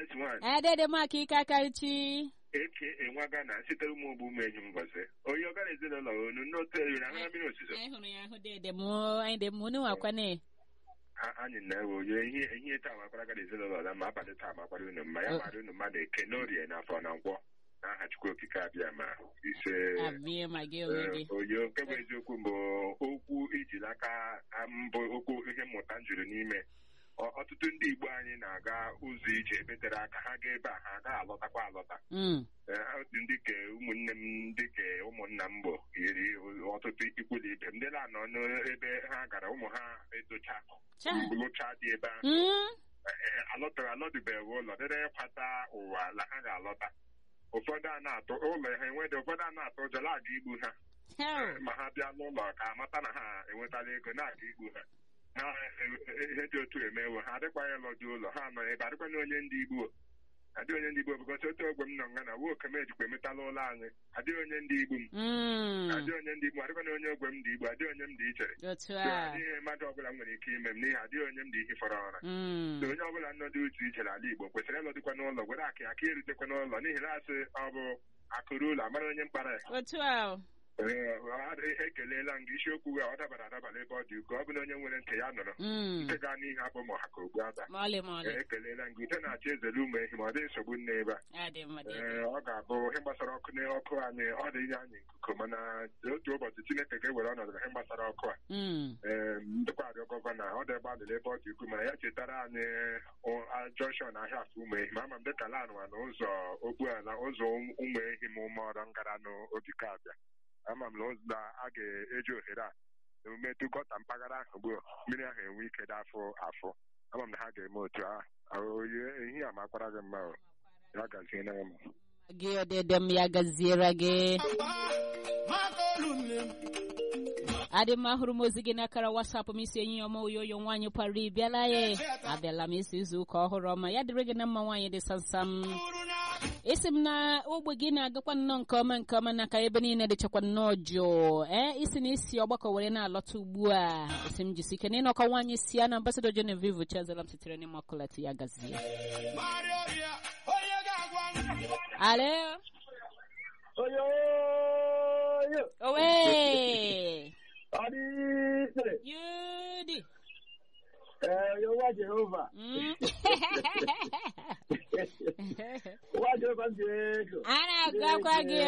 Grace nwaanyị adede maka ike akarịchi eke enwaga na sitere ụmụ ogbu ụmụ enyi m mbọsị onye ọgara ezinụlọ onu n'otu eriri ahụ mmiri ozuzo anyị hụrụ ya ahụ dede m anyị dị m unu nwakwane A- anyị na-ewe onye ihe ihe taa makwara gara ezinụlọ na ma abalị taa makwara unu mma ya mara unu mmadụ eke n'orie na afọ na nkwọ n'aha Chukwu okike abịa ma ise abịa ma gị onwe gị Ee, onye nke bụ eziokwu bụ okwu ijiri aka a mbụ okwu ihe mmụta m juru n'ime Ọ- ọtụtụ ndị Igbo anyị na-aga ụzọ ije ebe tere aka ha gaa ebe a ha agaghị alọtakwa alọta Mm. Ee, otu ndị ke ụmụnne m ndị ke ụmụnna m bụ yiri ọtụtụ ikwu na ibe m ndị na-anọ n'ebe ha gara ụmụ ha edocha Cha. lụcha dị ebe ahụ Mm. Ee, alọtara alọdụbeghị ụlọ dịrị ịkwata ụwa la ha ga-alọta ụfọdụ a na-atụ ụlọ ha enwedị ụfọdụ a na-atụ ụjọ na-aga igbu ha Hell. ma ha bịa n'ụlọ ka amata na ha enwetala ego na-aga igbu ha ha e- ihe dị otu emewo ha adịkwaghị ịlọ dị ụlọ ha nọ ebe adịkwana onye ndị igbo adịghị onye ndị igbo bụkọta otu ogwe m nọ nga na wo okem ejikwa emetala ụlọ anyị adịghị onye ndị igbo m Mm. adịghị onye ndị igbo adịkwana onye ogwe m dị igbo adịghị onye m dị ichere otu So, a adịghị mmadụ ọbụla m nwere ike ime m n'ihi adịghị onye m dị ihe fọrọ ọra Mm. So, onye ọbụla nọdụ uche iche n'ala igbo kwesịrị ịlọdịkwa n'ụlọ were aka aka erutekwa n'ụlọ n'ihi na asị ọ bụ akụrụ ụlọ amara onye mkpara ya otu a Ee, ọ- ekelela m gị isiokwu gị a, ọ dabara adaba n'ebe ọ dị ukwuu ọ bụ na onye nwere ntị ya nụrụ Mm. nke gaa n'ihe abụ ma ha ka ogbu ada ma ọlị ma ọlị Ee, ekelela m gị ude na-achị ezere ụmụ ehi ma ọ dị nsogbu nne ebe a adị mma dede Ee, ọ ga-abụ ihe gbasara ọkụ n'ọkụ anyị ọ dị inye anyị nkuku mana otu ụbọchị Chineke ga-ewere ọnọdụ na ihe gbasara ọkụ a Mm. ee ndịkwa arịọ gọvanọ ọ dị ebe a dịrị ebe ọ dị ukwuu mana ya chetara anyị jọnshọn ahịa afọ ụmụ ehi ma ama m dịka lanwa na ụzọ okpuala ụzọ ụmụ ehi ma ụmụ ọrụ ngara n'ogige abịa ama m na ụzọ na a ga-eji ohere a emume tụkọta mpaghara ahụ gbuo mmiri ahụ enwe ike dị afọ afọ ama m na ha ga-eme otu a oyi ehi a makwara gị mma o. ya gazie na m gị ọdịdị m ya gaziere gị adị mma hụrụ m ozi gị n'akara wasapụ m isi enyi ọma oyoyo nwaanyị kwara ịbịala ya abịala m isi izu ụka ọhụrụ ọma ya dịrị gị na mma nwaanyị dị samsam isi m na ogbe gị na-agakwa nnọọ nke ọma nke ọma na ka ebe niile dịchakwa nnọọ jụụ ee isi na isi ọgbakọ were na-alọta ugbu a isi m jisi ike n'ịnọkọ nwaanyị si ya na ambasadọ Genevieve Chazela m sitere n'ime ọkụlati ya gazie alo Oyoyo, owe ọdịiche, yudi ee, nwa Jehova, Mm. nwa Jehova m ji ego. a na-agakwa gị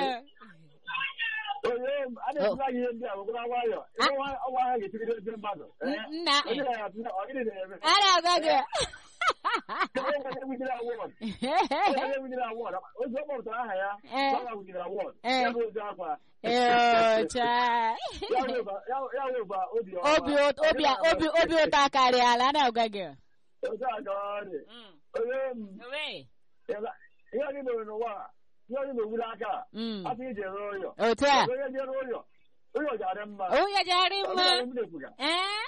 Oyo, a na-ekwuga gị ihe ndị a gwụkwara nwayọ. Ebe nwa ọnwa ahụ ga-etigide ezi mmadụ. ee? nna Onye na-atụ na ọ gịnị na-eme? a na-agwa gị Onye nwere wujiri awọd. Onye wujiri awọd. Ozi ọ kpọpụtara aha ya, Eh. ọ wujiri awọd. Eh. Ya bụ ozi akwa. Eocha. Ya weba- ya- ya weba obi ọma. obi ụt- obi obi obi ụtọ akarịala a na-agwa gị Otu a ka ọ dị. Mm. Onye m, owe ihe anyị mere n'ụwa a, ihe anyị na-ewuli aka a, Mm. afọ ije rụọ ụyọ. otu a onye jere ụyọ ụyọ ga-adị mma onye jara Ọ mma bụrụ na mmiri efuga. ee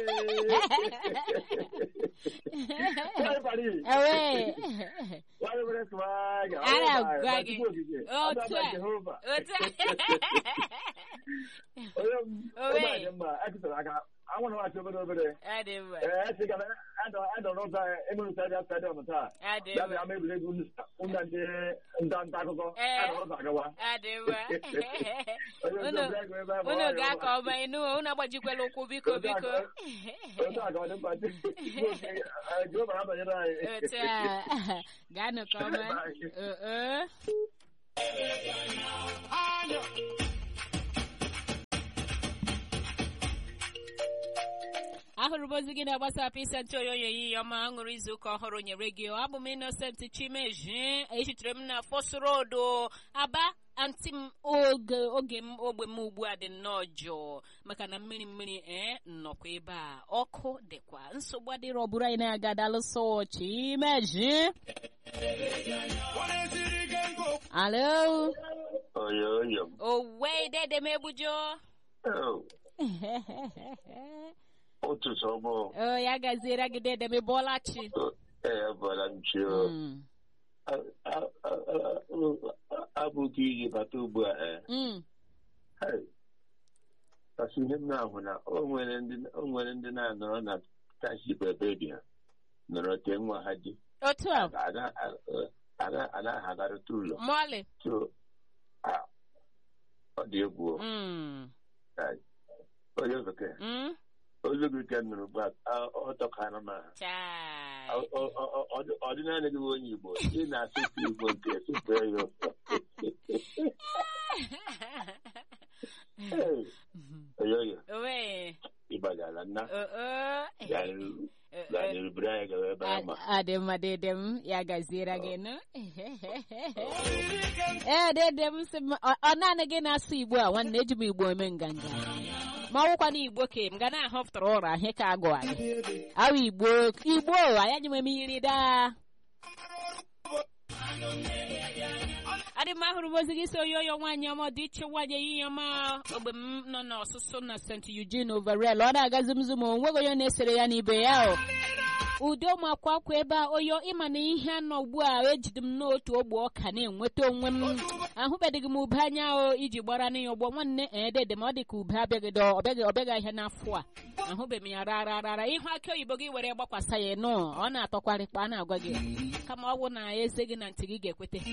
Nwanyị bara iyi, owe nwanyị nwere swaga, A onye na-agwa bara- gị. Chukwu okike, Otu Ada a. Jehova. otu a Onye m- Owe. onye a dị mma, ekụtara aka, anwụ na nwachi obere obere. adị mma Ee, esi gara adọ- adọ n'ụzọ anyị, Enugu Stadium Stadium taa. adị Ya bụ mma ama egwuregwu ụmụ ndị nta nta akụkọ, Ee. adọ n'ụzọ agawa. adị mma Onye unu nzọpụ ego ebe ahụ, unu ọ gaa dị ka ọma inu unu agbajikwela ụkwụ biko Otu a biko ka- Otu a ka ọ dị mkpa. Chukwu okike, eh, Jehova na-abanyere anyị. otu a gaanụ ka ọma Oo. ahụrụ m ozi gị na gbasapụ ise ntị oyoyo yi ọma ṅụrụ izu ụka ọhụrụ nyere gị abụ m Innocent Chimezie echitere m na Fos Road Aba antị m oge oge m ogbe m ugbu a dị nnọọ jụụ maka na mmiri mmiri ee nnọkwa ebe a ọkụ dịkwa nsogbu adịrọ ọ bụrụ anyị na-aga dalụsọ Chimezie alo Oyoyo. owe dede m egbujo Oh, ụtụtụ ọma. o ya gaziere gị dede m ịbọọla chi Ee, bara m chi o. Mm. A- a- a- a- Abụghị iji bata ugbu a. ee. Mm. Hey. Kasị ihe m na-ahụ na o nwere ndị o nwere ndị na-anọrọ na taship ebe dị ha nọrọ tee nwa ha di otu a ana ana ana agarịta ụlọ mọlị so ah, ọ dị egwu o. Mm, onye bekee mm, olu gị ka m nụrụ ugbu a ah, ọ tọkara m ahụ. chai. Ọ- ọ- ọ- ọ- ọ dị naanị gị bụ onye Igbo ị na-asụsụ Igbo nke sụpụ ya ụtọ Hey, oyoyo Owe, ịgbagara nna o, o, gaa n'erubere anyị gawa ebe a ma adị mma dede m ya gaziere gị nụ ee dede m sị m ọ ọ naanị gị na-asụ igbo a nwanne eji m igbo eme nganga ma ọwụkwa na igbo ka m ga na-ahọpụtara ụra ahị ka agụ anyị awa igbo igbo anyị ji m eme iri daa adị m ahụrụ m ozi gị si oyoyo nwaanyị ọma dị iche nwaanyị ehihie ọma ogbe m nọ n'ọsụsụ na st eugene overel ọ na-agazi m zum onweghị onye na-esere ya n'ibe ya o udo makwa akwa ebe a oyo ịma na ihe anọ ugbu a ejide m n'otu ogbe ọka na-enweta onwe m ahụbeghị m ube anya o iji gbara na ya ụgbọ nwanne edede ma ọ dị ka ube abịaghị ọbịaghị ọbịaghị ahịa n'afọ a ahụbeghị m ya rara rara ihu akị oyibo gị were gbakwasa ya nụ ọ na-atọkwarịkpa a na-agwa gị kama ọ bụ na eze gị na ntị gị ga-ekwete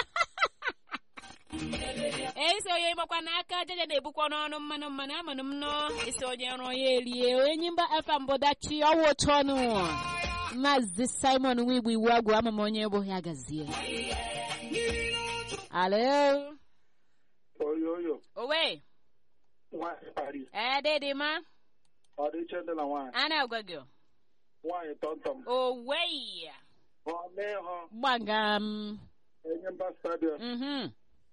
esi onye ịgbakwa n'aka ajaja na-ebukwa n'ọnụ mmanụ mmanụ amanụ m nọ isi onye ọrụ ya erie onye mba afa mbọdachi ọwụ otu ọnụ maazị simon nwigbo iwu agwụ ama m onye bụ ya gazie alo oyoyo owe nwaanyị Paris ededima ọ dị iche dị na nwaanyị a na-agwa gị nwaanyị tọntọm owe ọ mee ha gbaga m enye mba stadiọm mhm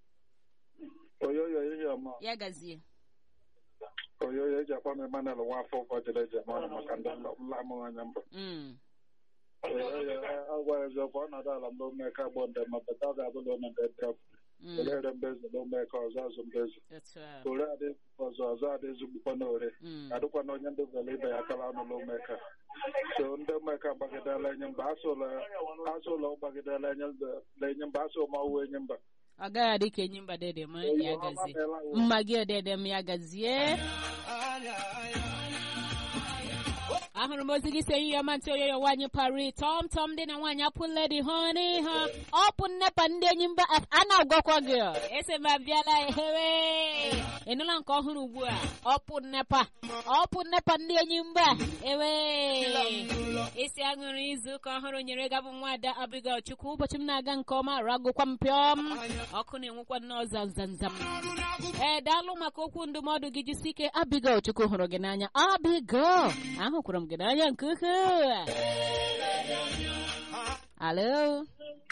oyoyo ihe ọma ya gazie oyoyo eji akpọ m Emmanuel nwafọ ụfọdụ eji eme ọnụ maka ndị nlamụ anya mbụ Mm. oyoyo agwara eziokwu ọnọdụ ala mgbe omeka gbọ ndị ma bata ọ ga-abụla ọnọdụ ndị Mm. orere mbezi na omeka ọzọ azụ mbezi otu a ore adị ọzọ ọzọ adị ezigbukwa na ore Mm. adịkwa na onye ndị bere ibe ya akala ọnụ na omeka so ndị omeka gbagidela enye mba asụla asụla gbagidela enye mba na enye mba asụ ma ọwụ enye mba ọ gaghị adị ka enyi mba dede ma ya gazie mma gị odede m ya gazie ahụrụ m ozi gị si ehihie ọma ntị oyoyo nwaanyị pari tọm tọm dị na nwaanyị apụ ledi ha n'ihe ọpụ nnepa ndị enyi mba a na-agwakwa gị ese m abịala ehewe ịnụla nke ọhụrụ ugbu a ọpụ nnepa ọpụ nnepa ndị enyi mba ewe isi aṅụrụ izu ụka ọhụrụ nyere gabụ nwaada abigail chukwu ụbọchị m na-aga nke ọma ragụkwa m pịọm ọkụ na-enwekwa nnọọ zanzanzam ee daalụ maka okwu ndụmọdụ gị jisi ike abigail chukwu hụrụ gị n'anya abigail ahụkwara m gị n'anya nke ukwuu alo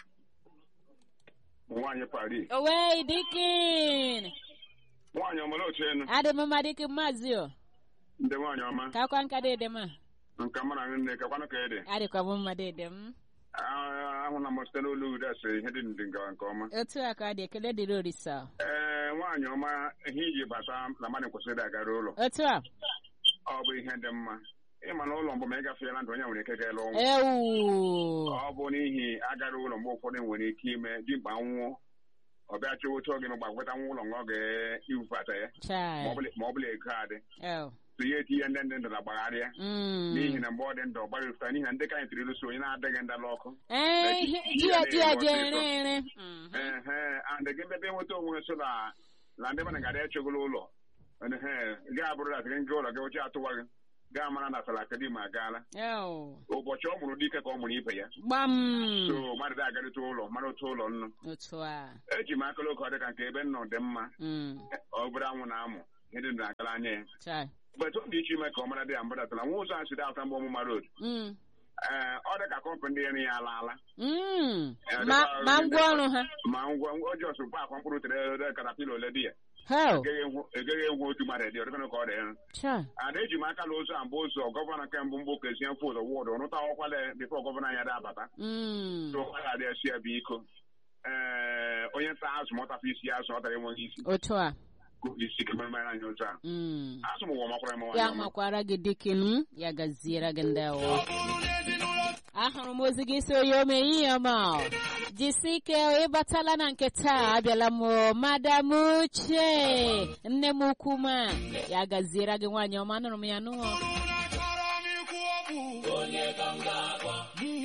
nwaanyị Paris owei dikin nwaanyị ọmara otu enu adị m mma dikin maazị o ndị nwaanyị ọma kakwa nka dede m nka mara nne kakwanụ ka ede adịkwa m mma dede m ahụla m site n'olu ude asịrị ihe dị ndị ngawa nke ọma otu a ka ọ dị ekele dịrị orisa ee nwaanyị ọma ihe iji bata na mmadụ kwesịrị agara ụlọ otu a ọ bụ ihe dị mma ịma na ụlọ mbụ ma ị gafeela ndụ onye nwere ike gaela ọnwụ ewu ọ bụ n'ihi agara ụlọ mgbe ụfọdụ nwere ike ime dimkpa nwụọ ọ bịa chọọ otu oge mgbe akweta nwa ụlọ ọ ga-iwufata ya chai ma ọ bụla- ma ọ bụla ego adị ew so ya etinye ndị ndị ndụ na gbagharịa Mm. n'ihi na mgbe ọ dị ndụ ọ gbara ifuta n'ihi na ndị ka anyị tiri lụso onye na-adịghị ndala ọkụ ee ihe ji ya ji ya ji ere ere Mhm. ehe and gị mebe nweta onwe so na na ndị mmadụ gara echegolo ụlọ ehe gị abụrụ na gị nga ụlọ gị oche atụwa gị gaa mara na salakedim agaala ew ụbọchị ọ mụrụ dike ka ọ mụrụ ibe ya gbam so mmadụ dị agarịta ụlọ mara otu ụlọ nnu otu a eji m akala oke ọ dị ka nke ebe nnọ dị mma Mm. obere anwụ na-amụ ihe dị ndụ na-agala anya ya chai mgbe ọ dị iche ime ka ọ mara dị ya mgbadatala nwa ụzọ a si dị ata mgbe ọmụma road Mm. ee ọ dị ka kọmpanị ndị elu ya alaala Mm. Eh, ma dịkwa- ma ngwa ọrụ ha ma ngwa o ji ọsụ akwa mkpụrụ tere katapila ole dị ya hell egeghị egwu- egeghị egwu otu mmadụ dị ọdịkana ka ọ dị ya chai ada eji m aka na ụzọ a mbụ ụzọ gọvanọ nke mbụ mbụ kezie mfe ụzọ wọdụ rụta ọkwale bifo gọvanọ anyị ada abata Mm. so ọ ga-adị esi ya bụ iko ee onye nta azụ ma ọ tafe isi ya azụ ọ tara enweghị isi otu a kụ isi kemere anyị otu a Mm. azụ m ụwa makwara m ya nwaanyị ọma. makwara gị dikin ya gaziere gị ndị awọ ahụrụ m ozi gị si onye ome ihe ọma jisi ike ịbatala na nke taa abịala m madam uche nne m ukwu ma ya gaziere gị nwaanyị ọma anụrụ m ya nụọ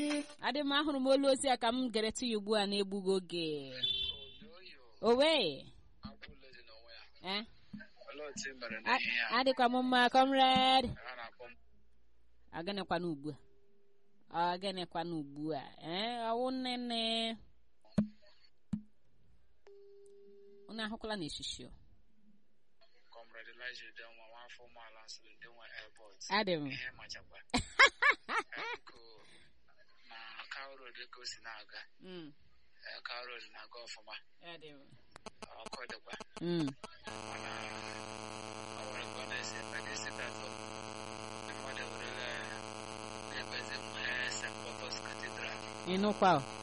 adị m ahụrụ m olu ozi a ka m gere ya ugbu a na-egbughị oge owe eh? A- adịkwa m mma comrade agịnịkwana ugbu a agịnịkwana ugbu a ee ọwụ nnene unu ahụkwala n'eshishi o Comrade Elijah Udenwa, nwafọ ụmụala nsịrị ndị nwe airport. adị m Ihe machakwa. Biko, na Cow Road ka o si na-aga. Mm, Eh, Cow Road na-aga ọfụma. adị m Ọkụ dịkwa. Mm, Mana ọ nwere ka ọ na-esi ebe na-esi datọ. Ndị mmadụ ewerela na-ebezi nwe St. Paul's Cathedral. ịnụkwa o